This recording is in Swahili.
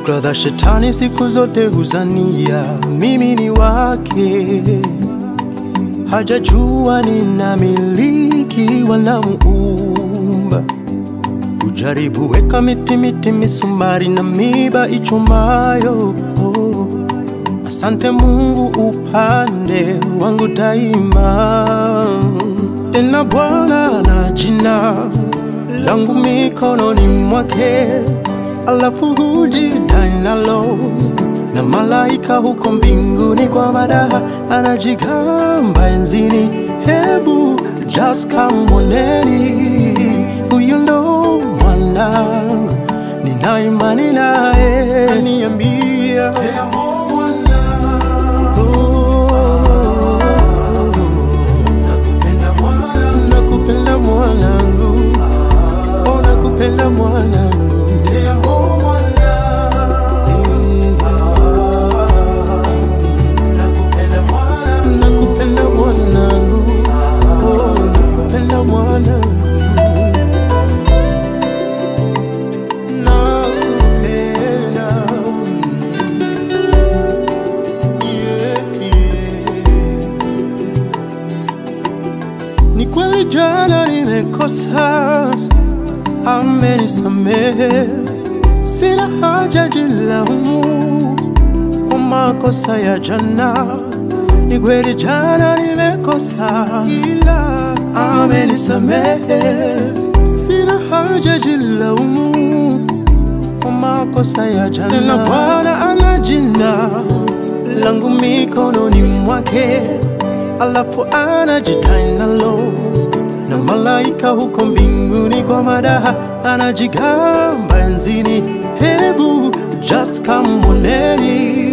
Fikra za shetani siku zote huzania mimi ni wake, hajajua ninamiliki wanamuumba. Ujaribu weka miti miti, misumari na miba ichumayo. Oh, asante Mungu upande wangu daima. Tena Bwana na jina langu mikononi mwake, alafu hujidai nalo na malaika huko mbinguni kwa madaha anajigamba enzini. Hebu just kamwoneni, huyu ndo mwanangu, nina imani naye, aniambia nakupenda mwanangu, oh, nakupenda mwanangu nakupenda mwanangu, oh, nakupenda mwanangu, nakupenda yeah, yeah. Ni kweli jana nimekosa, amenisamehe, sina haja jilaumu kwa makosa ya jana. Ni kweli jana nimekosa, ila amenisamehe, sina haja jilaumu kwa makosa ya jana. Tena Bwana ana jina langu mikononi mwake, alafu anajidai nalo na malaika huko mbinguni kwa madaha anajigamba enzini. Hebu just kamwoneni